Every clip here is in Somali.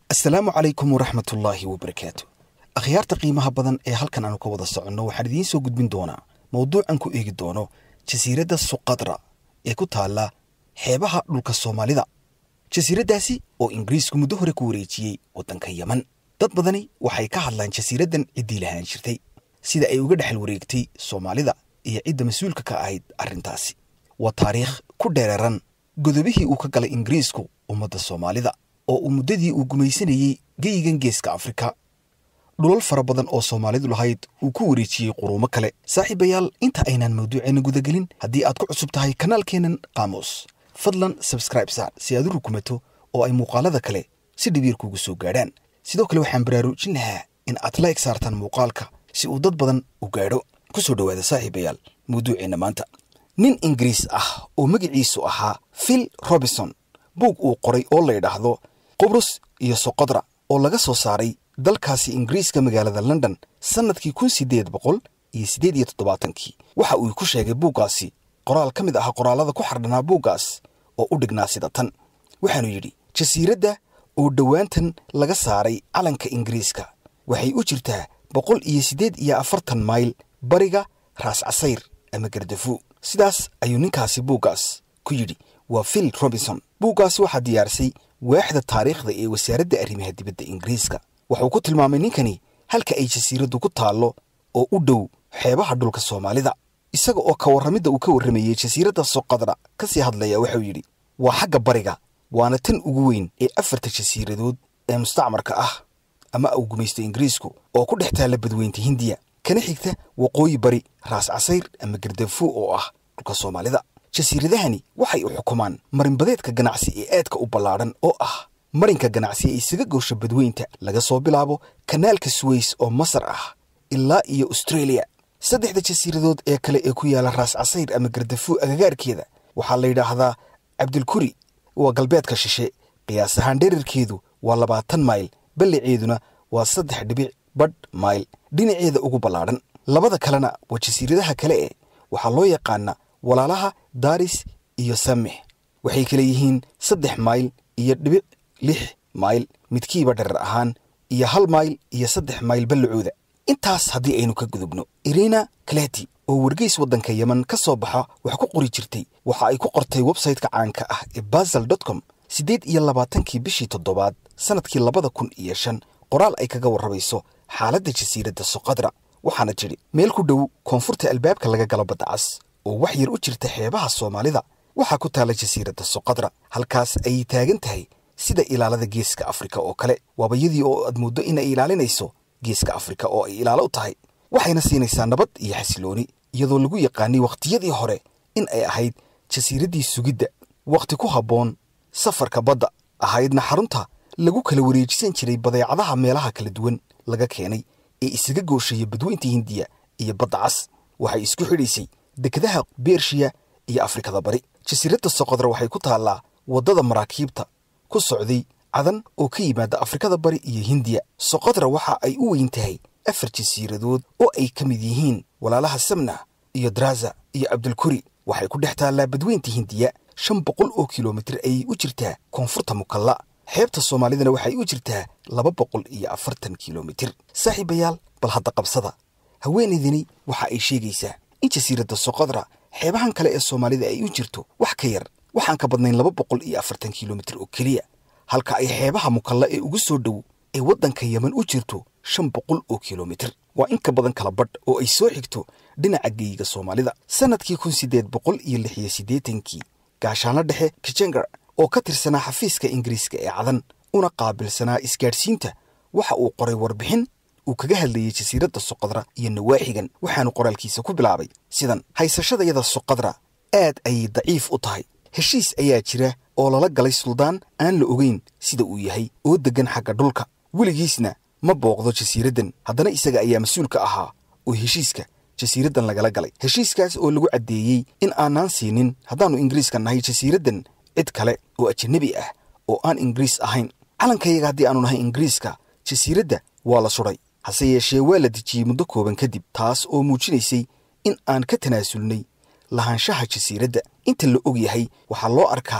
asalaamu calaykum waraxmatullaahi wabarakaatu akhyaarta qiimaha badan ee halkan aanu ka wada soconno waxaan idiin soo gudbin doonaa mowduucan ku eegi doono jasiiradda suqadra ee ku taalla xeebaha dhulka soomaalida jasiiraddaasi oo ingiriisku muddo hore ku wareejiyey waddanka yeman dad badani waxay ka hadlaan jasiiraddan ciddii lahaan jirtay sida ay uga dhexal wareegtay soomaalida iyo cidda mas-uulka ka ahayd arrintaasi waa taariikh ku dheereeran godobihii uu ka galay ingiriisku ummadda soomaalida oo uu muddadii uu gumaysanayey geyigan geeska afrika dhulal fara badan oo soomaalidu lahayd uu ku wareejiyey quruumo kale saaxiibayaal inta aynaan mawduuceenna gudagelin haddii aad ku cusub tahay kanaalkeennan qaamuus fadlan sabskraib saar si aad u rukumato oo ay muuqaalada kale si dhibiir kuugu soo gaadhaan sidoo kale waxaan baraarujin lahaa in aad la eg saartaan muuqaalka si uu dad badan u gaadho ku soo dhowaada saaxiibayaal mawduuceenna maanta nin ingiriis ah oo magaciisu ahaa phil robinson buug uu qoray oo la yidhaahdo qubrus iyo soqodra oo laga soo saaray dalkaasi ingiriiska magaalada london sannadkii kun siddeed boqol iyo siddeed iyo toddobaatankii waxa uu ku sheegay buuggaasi qoraal ka mid ah qoraallada ku xardhanaa buuggaas oo u dhignaa sida tan waxaanu yidhi jasiiradda oo dhowaantan laga saaray calanka ingiriiska waxay u jirtaa boqol iyo siddeed iyo afartan mayl bariga raas casayr ama gardafu sidaas ayuu ninkaasi buuggaas ku yidhi waa phil robinson buuggaasi waxaa diyaarisay waaxda taariikhda ee wasaaradda arrimaha dibadda ingiriiska wuxuu ku tilmaamay ninkani halka ay jasiiraddu ku taallo oo u dhow xeebaha dhulka soomaalida isaga oo ka warramidda uu ka warramayey jasiiradda soqadra ka sii hadlaya waxau yidhi waa xagga bariga waana tan ugu weyn ee afarta jasiiradood ee mustacmarka ah ama uu gumaysto ingiriisku oo ku dhex taalla badweynta hindiya kana xigta waqooyi bari raas casayr ama gardafu oo ah dhulka soomaalida jasiiradahani waxay u xukumaan marinbadeedka ganacsi ee aadka u ballaadhan oo ah marinka ganacsi ee isaga goosha badweynta laga soo bilaabo kanaalka suweys oo masar ah ilaa iyo austreeliya saddexda jasiiradood ee kale ee ku yaalla raas casayr ama gardafu agagaarkeeda waxaa la yidhaahdaa cabdilkuri waa galbeedka shishe qiyaas ahaan dherarkeedu waa labaatan mayl ballaceeduna waa saddex dhibic badh mayl dhinaceeda ugu ballaadhan labada kalena waa jasiiradaha kale ee waxaa loo yaqaana walaalaha daris iyo samix waxay kale yihiin saddex mayl iyo dhibic lix mayl midkiiba dharar ahaan iyo hal mayl iyo saddex mayl ballacooda intaas haddii aynu ka gudubno irina kaleti oo wargeys waddanka yeman ka soo baxa wax ku qori jirtay waxa ay ku qortay websayte-ka caanka ah ee basal dot com siddeed iyo labaatankii bishii toddobaad sannadkii labada kun iyo shan qoraal ay kaga warramayso xaaladda jasiiradda soqadra waxaana tidhi meel ku dhow koonfurta albaabka laga galo badda cas oo wax yar u jirta xeebaha soomaalida waxaa ku taalla jasiiradda soqadra halkaas ayay taagan tahay sida ilaalada geeska afrika oo kale waabayadii oo aad mooddo inay ilaalinayso geeska afrika oo ay ilaalo u tahay waxayna siinaysaa nabad iyo xasilooni iyadoo lagu yaqaanay wakhtiyadii hore in ay ahayd jasiiraddii sugidda wakhti ku habboon safarka badda ahaydna xarunta lagu kala wareejisan jiray badeecadaha meelaha kala duwan laga keenay ee isaga gooshaya badweynta hindiya iyo badda cas waxay isku xidhaysay dekedaha bershiya iyo afrikada bari jasiiradda soqodra waxay ku taallaa waddada maraakiibta ku socday cadan oo ka yimaada afrikada bari iyo hindiya soqodra waxa ay u weyn tahay afar jasiiradood oo ay ka mid yihiin walaalaha samna iyo draza iyo cabdulkuri waxay ku dhex taallaa badweynta hindiya shan boqol oo kilomitir ayay u jirtaa koonfurta mukalla xeebta soomaalidana waxay u jirtaa laba boqol iyo afartan kilomitir saaxiibayaal bal hadda qabsada haweenaydani waxa ay sheegaysaa in jasiiradda soqodra xeebahan kale ee soomaalida ay u jirto wax ka yar waxaan ka badnayn laba boqol iyo afartan kilomitir oo keliya halka ay xeebaha mukalla ee ugu soo dhow ee waddanka yeman u jirto shan boqol oo kilomitir waa in ka badan kala badh oo ay soo xigto dhinaca geeyiga soomaalida sannadkii kun siddeed boqol iyo lix iyo siddeetankii gaashaanlo dhexe kijenger oo ka tirsanaa xafiiska ingiriiska ee cadan una qaabilsanaa isgaadhsiinta waxa uu qoray warbixin uu kaga hadlayey jasiiradda soqodra iyo nawaaxigan waxaanu qoraalkiisa ku bilaabay sidan haysashadayada soqodra aad ayay daciif u tahay heshiis ayaa jira oo lala galay suldaan aan la ogeyn sida uu yahay oo deggan xagga dhulka weligiisna ma booqdo jasiiraddan haddana isaga ayaa mas-uul ka ahaa oo heshiiska jasiiraddan lagala galay heshiiskaas oo lagu caddeeyey in aanaan siinin haddaannu ingiriiska nahay jasiiraddan cid kale oo ajanabi ah oo aan ingiriis ahayn calankayaga haddii aanu nahay ingiriiska jasiiradda waa la sudhay hase yeeshee waa la dejiyey muddo kooban kadib taas oo muujinaysay in aan ka tanaasulnay lahaanshaha jasiiradda inta la og yahay waxaa loo arkaa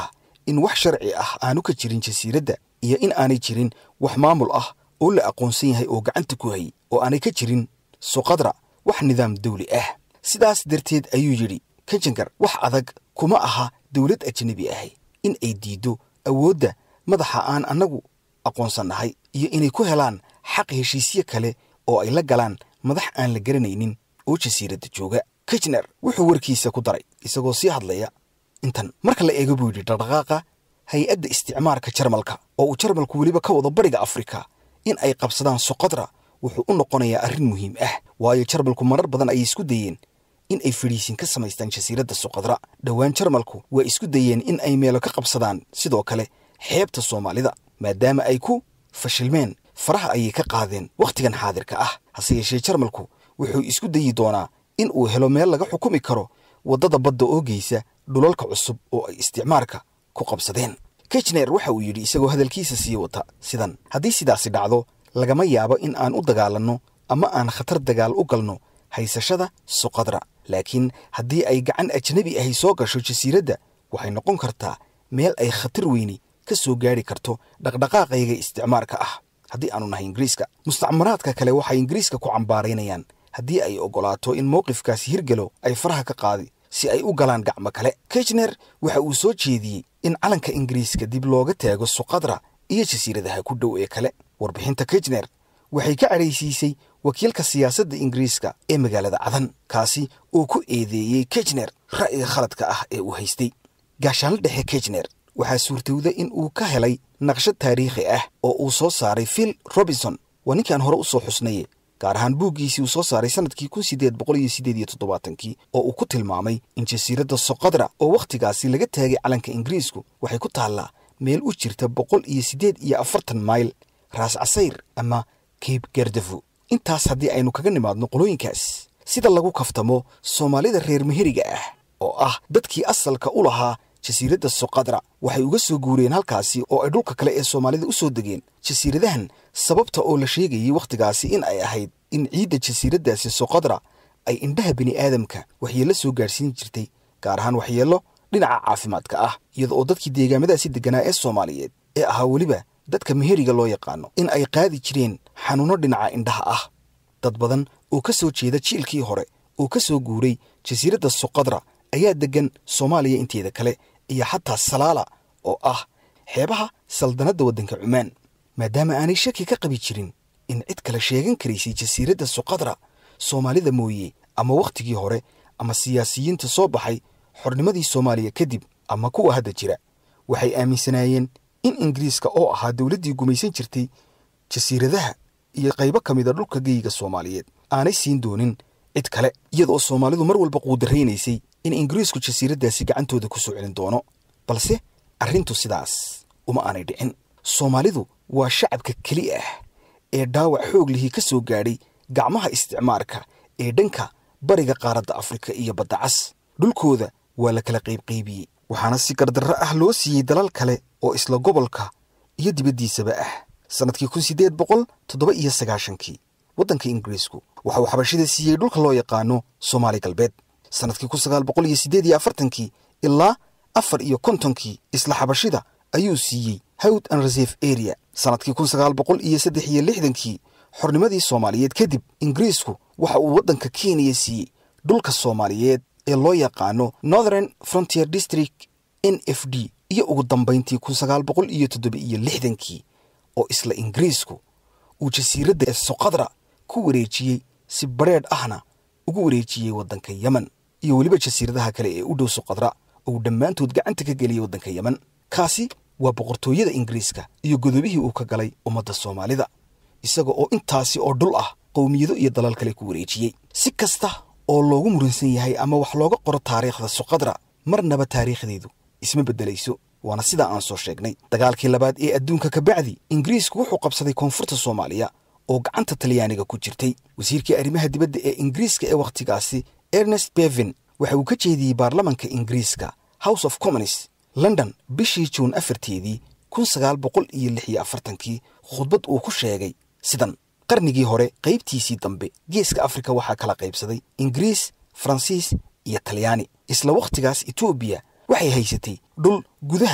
in wax sharci ah aanu ka jirin jasiiradda iyo in aanay jirin wax maamul ah oo la aqoonsan yahay oo gacanta ku hay oo aanay ka jirin suqadra wax nidaam dawli ah sidaas darteed ayuu yidhi kajangar wax adag kuma aha dowlad ajnabi ahi in ay diiddo awoodda madaxa aan annagu aqoonsannahay iyo inay ku helaan xaq heshiisye kale oo ay la galaan madax aan la garanaynin oo jasiiradda jooga kijner wuxuu warkiisa ku daray isagoo sii hadlaya intan marka la eego buu yidhi dhaqdhaqaaqa hay-adda isticmaarka jarmalka oo uu jarmalku weliba ka wado bariga afrika in ay qabsadaan soqodra wuxuu u noqonayaa arrin muhiim ah waayo jarmalku marar badan ayay isku dayeen in ay fadhiisin ka samaystaan jasiiradda suqadra dhowaan jarmalku waa isku dayeen in ay meelo ka qabsadaan sidoo kale xeebta soomaalida maadaama ay ku fashilmeen faraha ayay ka qaadeen wakhtigan xaadirka ah hase yeeshee jarmalku wuxuu isku dayi doonaa in uu helo meel laga xukumi karo waddada badda oo geysa dhulalka cusub oo ay isticmaarka ku qabsadeen kijner waxa uu yidhi isagoo hadalkiisa sii wata sidan haddii sidaasi dhacdo lagama yaabo in aan u dagaalanno ama aan khatar dagaal u galno haysashada suqadra laakiin haddii ay gacan ajnabi ahi soo gasho jasiiradda waxay noqon kartaa meel ay khatar weyni ka soo gaadhi karto dhaqdhaqaaqayga isticmaarka ah haddii aanu nahay ingiriiska mustacmaraadka kale waxay ingiriiska ku cambaaraynayaan haddii ay oggolaato in mowqifkaasi hirgelo ay faraha ka qaadi si ay u galaan gacmo kale kijner waxa uu soo jeediyey in calanka ingiriiska dib looga taago suqadra iyo jasiiradaha ku dhow ee kale warbixinta kijner waxay ka cadhaysiisay wakiilka siyaasadda ingiriiska ee magaalada cadan kaasi oo ku eedeeyey kijner ra'yiga khaladka ah ee uu haystay gaashaanla dhexe kijner waxaa suurtowda in uu ka helay naqshad taariikhi ah oo uu soo saaray phil robinson waa ninkii aan hore u soo xusnaye gaar ahaan buuggiisii uu soo saaray sannadkii kun siddeed boqol iyo siddeed iyo toddobaatankii oo uu ku tilmaamay in jasiiradda soqadra oo wakhtigaasi laga taagay calanka ingiriisku waxay ku taallaa meel u jirta boqol iyo siddeed iyo afartan mayl raas casayr ama cape gardafo intaas haddii aynu kaga nimaadno qolooyinkaas sida lagu kaftamo soomaalida reer meheriga ah oo ah dadkii asalka u lahaa jasiiradda soqadra waxay uga soo guureen halkaasi oo ay dhulka kale ee soomaalida u soo degeen jasiiradahan sababta oo la sheegayey wakhtigaasi in ay ahayd in ciidda jasiiraddaasi soqadra ay indhaha bini'aadamka waxyeello soo gaadhsiin jirtay gaar ahaan waxyeello dhinaca caafimaadka ah iyada oo dadkii deegaamadaasi degganaa ee soomaaliyeed ee ahaa weliba dadka meheriga loo yaqaano in ay qaadi jireen xanuunno dhinaca indhaha ah dad badan oo ka soo jeeda jiilkii hore oo ka soo guuray jasiiradda soqadra ayaa deggan soomaaliya inteeda kale iyo xataa salaala oo ah xeebaha saldanadda waddanka cumaan maadaama aanay shaki ka qabi jirin in cid kale sheegan karaysay jasiiradda suqadra soomaalida mooye ama wakhtigii hore ama siyaasiyiinta soo baxay xornimadii soomaaliya kadib ama kuwa hadda jira waxay aaminsanaayeen in ingiriiska oo ahaa dowladdii gumaysan jirtay jasiiradaha iyo qaybo ka mida dhulka geyiga soomaaliyeed aanay siin doonin cid kale iyadaoo soomaalidu mar walba quudarraynaysay in ingiriisku jasiiraddaasi gacantooda ku soo celin doono balse arrintu sidaas uma aanay dhicin soomaalidu waa shacabka keli ah ee dhaawac xoog lihii ka soo gaadhay gacmaha isticmaarka ee dhanka bariga qaaradda afrika iyo badda cas dhulkooda waa la kala qaybqaybiyey waxaana si gardarro ah loo siiyey dalal kale oo isla gobolka iyo dibaddiisaba ah sannadkii kun siddeed boqol toddoba iyo sagaashankii waddanka ingiriisku waxa uu xabashida siiyey dhulka loo yaqaano soomaali galbeed sannadkii kun sagaal boqol iyo siddeed iyo afartankii ilaa afar iyo kontonkii isla xabashida ayuu siiyey hawd and reserve area sannadkii kun sagaal boqol iyo saddex iyo lixdankii xornimadii soomaaliyeed kadib ingiriisku waxa uu waddanka kenya siiyey dhulka soomaaliyeed ee loo yaqaano northern frontier district n f d iyo ugu dambayntii kun sagaal boqol iyo toddoba iyo lixdankii oo isla ingiriisku uu jasiiradda ee soqadra ku wareejiyey si badrheedh ahna ugu wareejiyey waddanka yemen iyo weliba jasiiradaha kale ee u dhow soqadra oo uu dhammaantood gacanta ka geliyey waddanka yemen kaasi waa boqortooyada ingiriiska iyo godobihii uu ka galay ummadda soomaalida isaga oo intaasi oo dhul ah qowmiyado iyo dalal kale ku wareejiyey si kasta oo loogu muransan yahay ama wax looga qoro taariikhda soqadra marnaba taariikhdeedu isma beddelayso waana sidaa aan soo sheegnay dagaalkii labaad ee adduunka ka bacdi ingiriisku wuxuu qabsaday koonfurta soomaaliya oo gacanta talyaaniga ku jirtay wasiirkii arrimaha dibadda ee ingiriiska ee wakhtigaasi ernest bevin waxa uu ka jeediyey baarlamanka ingiriiska house of commons london bishii juun afarteedii kun sagaal boqol iyo lix iyo afartankii khudbad uu ku sheegay sidan qarnigii hore qaybtiisii dambe geeska afrika waxaa kala qaybsaday ingiriis faransiis iyo talyaani isla wakhtigaas etoobiya waxay haysatay dhul gudaha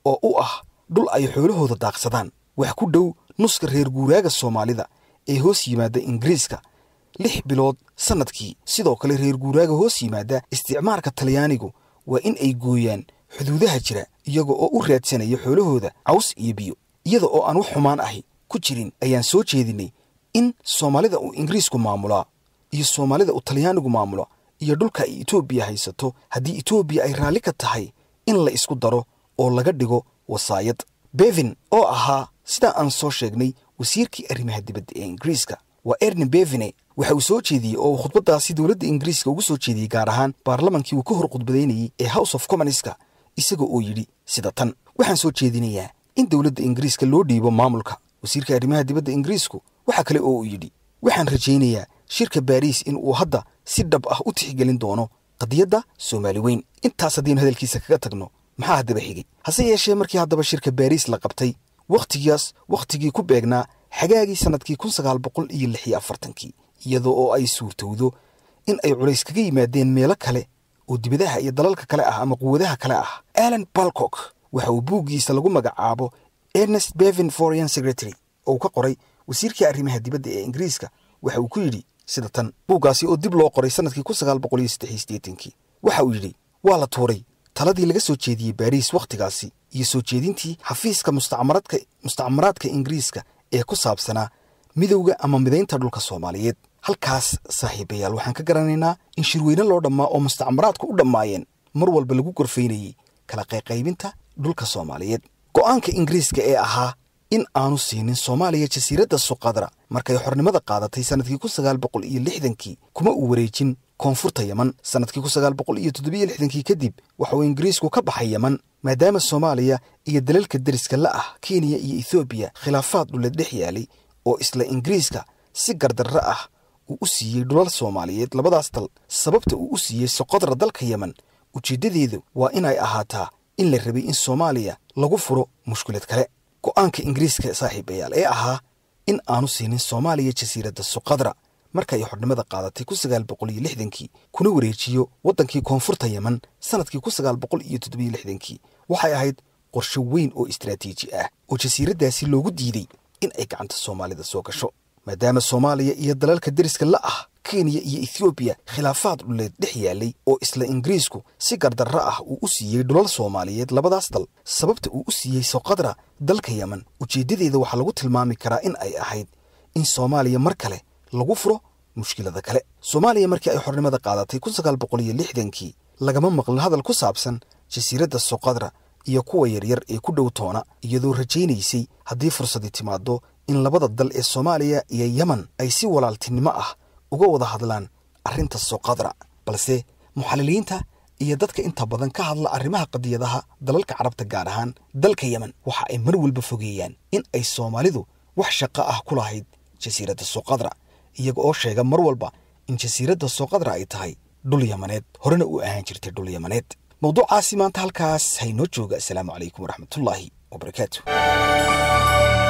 oo u ah dhul ay xoolahooda daaqsadaan wax ku dhow nuska reer guuraaga soomaalida ee hoos yimaada ingiriiska lix bilood sannadkii sidoo kale reer guuraaga hoos yimaada isticmaarka talyaanigu waa in ay gooyaan xuduudaha jira iyaga oo u raadsanaya xoolahooda caws iyo biyo iyada oo aan wax xumaan ahi ku jirin ayaan soo jeedinay in soomaalida uu ingiriisku maamulaa iyo soomaalida uu talyaanigu maamulo iyo dhulka ay etoobiya haysato haddii etoobiya ay raalli ka tahay in la isku daro oo laga dhigo wasaayad bevin oo ahaa sidaa aan soo sheegnay wasiirkii arrimaha dibadda ee ingiriiska waa erni bevine waxa uu soo jeediyey oo uu khudbaddaasi dowladda ingiriiska ugu soo jeediyey gaar ahaan baarlamankii uu ka hor khudbadaynayey ee house of commonska isaga oo yidhi sida tan waxaan soo jeedinayaa in dowladda ingiriiska loo dhiibo maamulka wasiirka arrimaha dibadda ingiriisku waxa kale oo uu yidhi waxaan rajaynayaa shirka baariis in uu hadda si dhab ah u tixgelin doono qadiyadda soomaali weyn intaas haddaynu hadalkiisa kaga tagno maxaa haddaba xigay hase yeeshee markii haddaba shirka baariis la qabtay wakhtigaas wakhtigii ku beegnaa xagaagii sannadkii kun sagaal boqol iyo lix iyo afartankii iyadoo oo ay suurtowdo in ay culays kaga yimaadeen meelo kale oo dibadaha iyo dalalka kale ah ama quwadaha kale ah alan balcock waxa uu buuggiisa lagu magacaabo ernest bevin foreign secretary oo uu ka qoray wasiirkii arrimaha dibadda ee ingiriiska waxa uu ku yidhi sida tan buuggaasi oo dib loo qoray sannadkii kun sagaal boqol iyo saddex iyo siddeetankii waxa uu yidhi waa la tuuray taladii laga soo jeediyey baariis wakhtigaasi iyo soo jeedintii xafiiska mustacmaradka mustacmaraadka ingiriiska ee ku saabsanaa midowga ama midaynta dhulka soomaaliyeed halkaas saaxiibayaal waxaan ka garanaynaa in shirweyne loo dhammaa oo mustacmaraadku u dhammaayeen mar walba lagu gorfaynayey kala qayqaybinta dhulka soomaaliyeed go'aanka ingiriiska ee ahaa in aanu siinin soomaaliya jasiiradda suqadra markay xornimada qaadatay sannadkii kun sagaal boqol iyo lixdankii kuma uu wareejin koonfurta yeman sannadkii kun sagaal boqol iyo toddobiyo lixdankii kadib waxa uu ingiriisku ka baxay yeman maadaama soomaaliya iyo dalalka deriska la ah kenya iyo ethoobiya khilaafaad dhuleed dhex yaalay oo isla ingiriiska si gardarro ah uu u siiyey dhulal soomaaliyeed labadaas dal sababta uu u siiyey soqodra dalka yeman ujeeddadeedu waa inay ahaataa in la rabay in soomaaliya lagu furo mushkilad kale go'aanka ingiriiska saaxiibayaal ee ahaa in aanu siinin soomaaliya jasiiradda suqadra marka ay xornimada qaadatay kun sagaal boqol iyo lixdankii kuna wareejiyo waddankii koonfurta yeman sannadkii kun sagaal boqol iyo toddobiyo lixdankii waxay ahayd qorshe weyn oo istaraatiiji ah oo jasiiraddaasi loogu diiday in ay gacanta soomaalida soo gasho maadaama soomaaliya iyo dalalka deriska la ah kenya iyo ethoobiya khilaafaad dhuleed dhex yaalay oo isla ingiriisku si gardarro ah uu u siiyey dhulal soomaaliyeed labadaas dal sababta uu u siiyey soqadra dalka yeman ujeeddadeeda waxaa lagu tilmaami karaa in ay ahayd in soomaaliya mar kale lagu furo mushkilada kale soomaaliya markii ay xornimada qaadatay kun sagaal boqol iyo lixdankii lagama maqlin hadal ku saabsan jasiiradda soqadra iyo kuwa yaryar ee ku dhow toona iyadoo rajaynaysay haddii fursadii timaaddo in labada dal ee soomaaliya iyo yeman ay si walaaltinimo ah uga wada hadlaan arrinta soqadra balse muxaliliinta iyo dadka inta badan ka hadla arrimaha qadiyadaha dalalka carabta gaar ahaan dalka yemen waxa ay mar walba fogeeyaan in ay soomaalidu wax shaqo ah ku lahayd jasiiradda soqadra iyaga oo sheega mar walba in jasiiradda soqadra ay tahay dhul yamaneed horena u ahaan jirtay dhul yamaneed mawduucaasi maanta halkaas haynoo jooga asalaamu calaykum waraxmatullaahi wabarakaatu